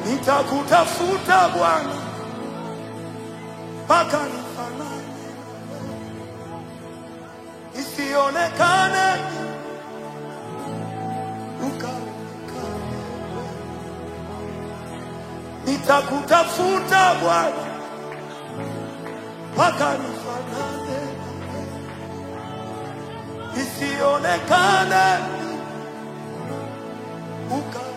nitakutafuta Bwana mpaka nifanane, isionekane ukaonekane. Nitakutafuta Bwana mpaka nifanane, isionekane ukaonekane.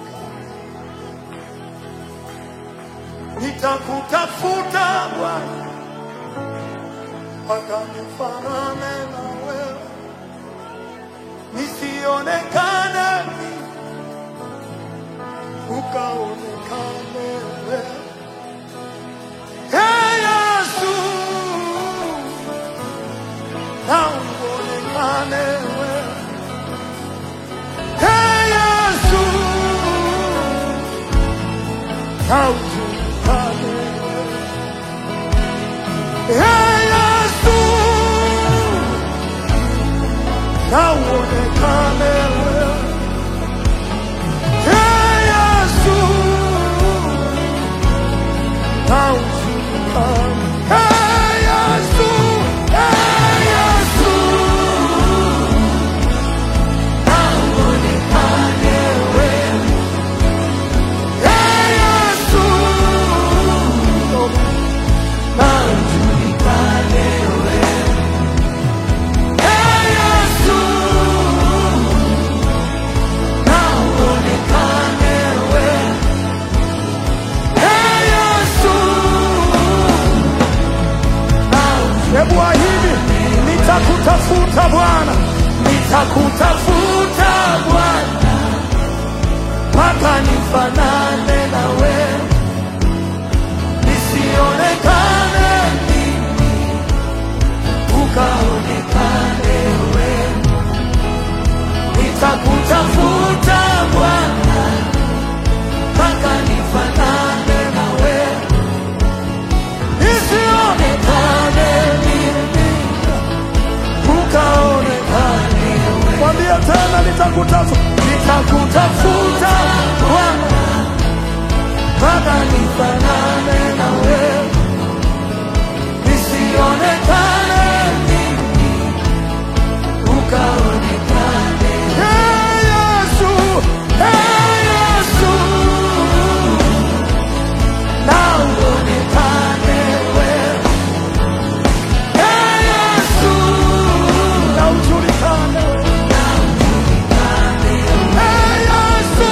Nitakutafuta Bwana mpaka nifanane na wewe, nisionekane ukaonekane wewe. Hey Yesu, na uonekane wewe. Hey Yesu, na ujulikane wewe. Hey Yesu, na uonekane wewe. Hey Yesu, na ujulikane. Hey Yesu, hey Yesu, na uonekane wewe. Hey Yesu, na ujulikane wewe. Hey Yesu, na uonekane wewe. Hey Yesu, Hebu ahidi, nitakutafuta Bwana, nitakutafuta Bwana mpaka nifanane na wewe, nisionekane mimi, ukaonekane wewe. Nitakutafuta Bwana mpaka nifanane na wewe, nisionekane mimi, ukaonekane wewe. Mwambie tena, nitakutafuta, nitakutafuta Bwana mpaka nifanane na wewe, nisionekane mimi, ukaonekane. Hey Yesu, hey Yesu, na uonekane wewe. Hey Yesu, na ujulikane wewe. Hey Yesu,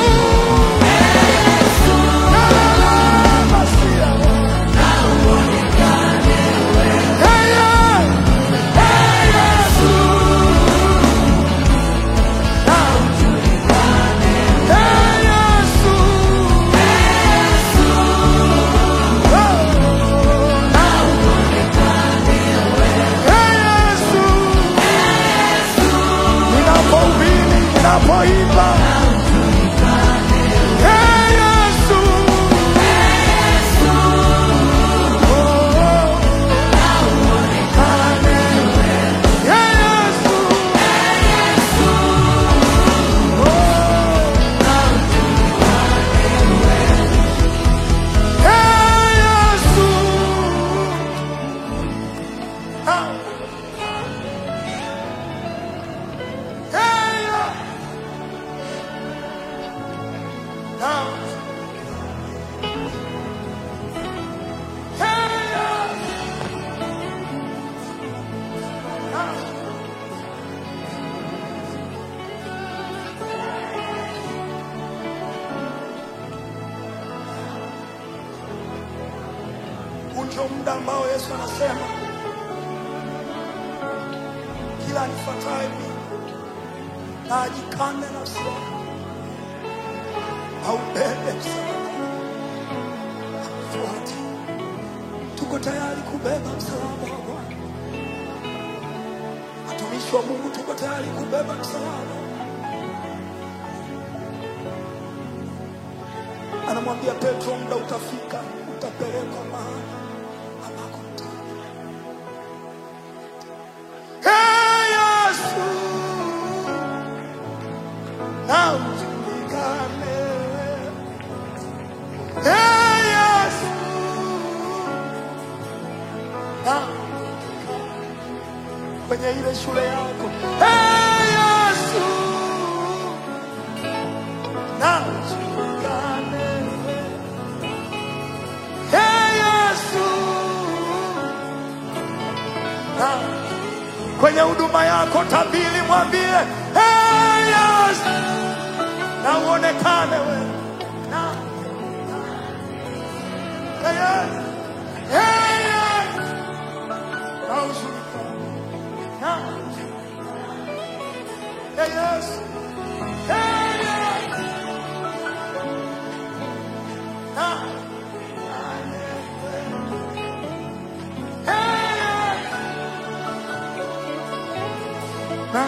na la la masia wewe. Hey, yeah. Hey Yesu, na ujulikane. Hey Yesu, oh, na Hey Yesu, ninapohubiri, ninapoimba. Hey Yesu, oh, Hey Yesu, Hey Yesu, ah. Hey, yeah. Now. Hey, yeah. Now. Huu ndio muda ambao Yesu anasema kila anifuataye mimi na ajikane nafsi yake aubebe msalaba fuate. Tuko tayari kubeba msalaba wa Bwana, watumishi wa Mungu, tuko tayari kubeba msalaba. Anamwambia Petro, muda utafika, utapelekwa mahali ambako mtaka. Hey, Yesu, na ujulikane kwenye ile shule yako. Hey, Yesu na ujulikane. Hey, Yesu na kwenye huduma yako tabili, mwambie hey, Yesu na uonekane wewe na hey, Yesu. Hey, Yesu na ujulikane na hey, Yesu hey, Yesu na hey, Yesu na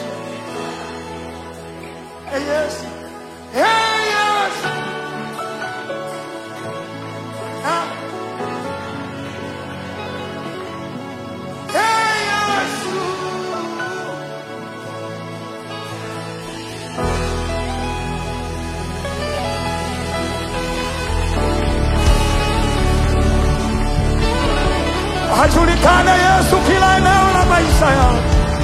hey, Yesu hey, Yesu na hey, Yesu ajulikane Yesu kila eneo la maisha yao,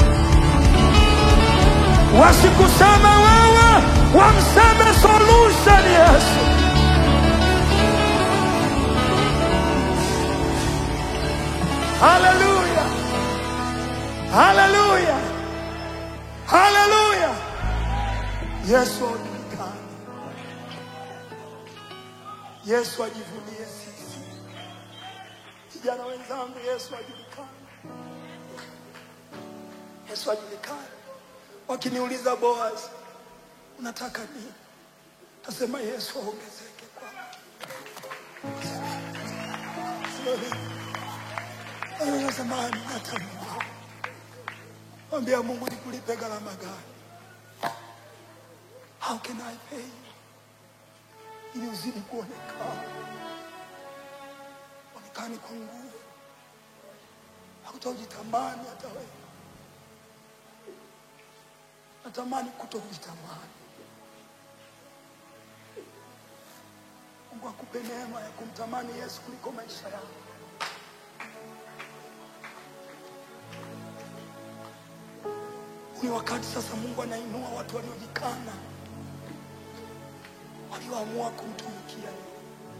wasikuseme wewe, wamseme solution Yesu. Haleluya, haleluya, haleluya. Yesu ajulikane, Yesu ajivunie sisi. Vijana wenzangu, Yesu ajulikane, Yesu ajulikane. Wakiniuliza Boaz, unataka nini? Tasema Yesu aongezeke kwangu. Wewe unasema hata Mungu, mwambia Mungu nikulipe gharama gani? How can I pay you? ili uzidi kuonekana, onekani kwa nguvu, hakutojitamani hata wewe. Natamani kutokujitamani. Mungu akupe neema ya kumtamani Yesu kuliko maisha yako. Ni wakati sasa Mungu anainua watu waliojikana, walioamua kumtumikia yeye.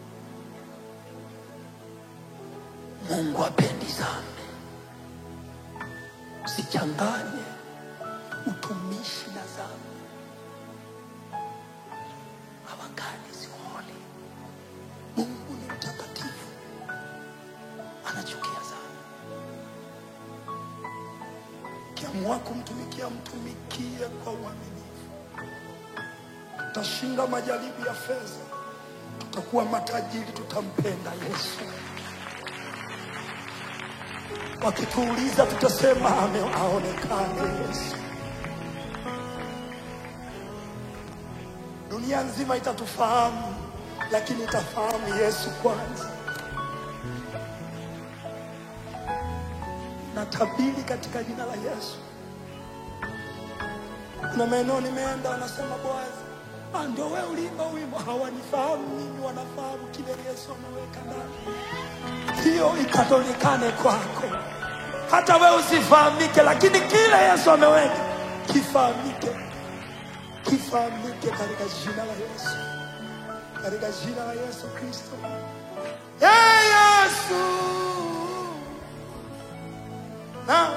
Mungu apendi dhambi. Usichanganye utumishi na dhambi. Our God is holy. Mungu ni mtakatifu, anachukia dhambi. Ukiamua kumtumikia, mtumikie kwa uaminifu. Tutashinda majaribu ya fedha, tutakuwa matajiri, tutampenda Yesu. Wakituuliza tutasema ame aonekane Yesu. Dunia nzima itatufahamu, lakini itafahamu Yesu kwanza. Natabiri katika jina la Yesu. Kuna maeneo nimeenda, wanasema Boazi, ah, ndio wewe uliimba wimbo. Hawanifahamu mimi, wanafahamu kile Yesu ameweka ndani hiyo ikaonekane kwako, hata wewe usifahamike, lakini kile Yesu ameweka kifahamike, kifahamike katika jina la Yesu, katika jina la Yesu Kristo. Hey, Yesu na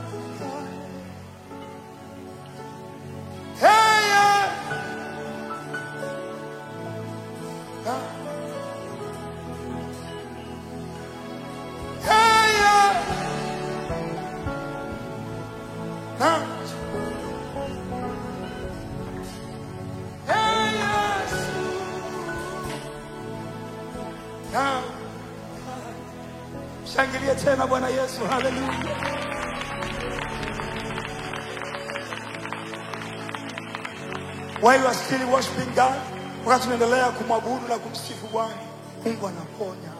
Hey, yeah. na Hey, yeah. na Hey, Yesu. na Shangilie tena Bwana Yesu, haleluya. While you are still worshiping God, wakati tunaendelea kumwabudu na kumsifu Bwana, Mungu anaponya.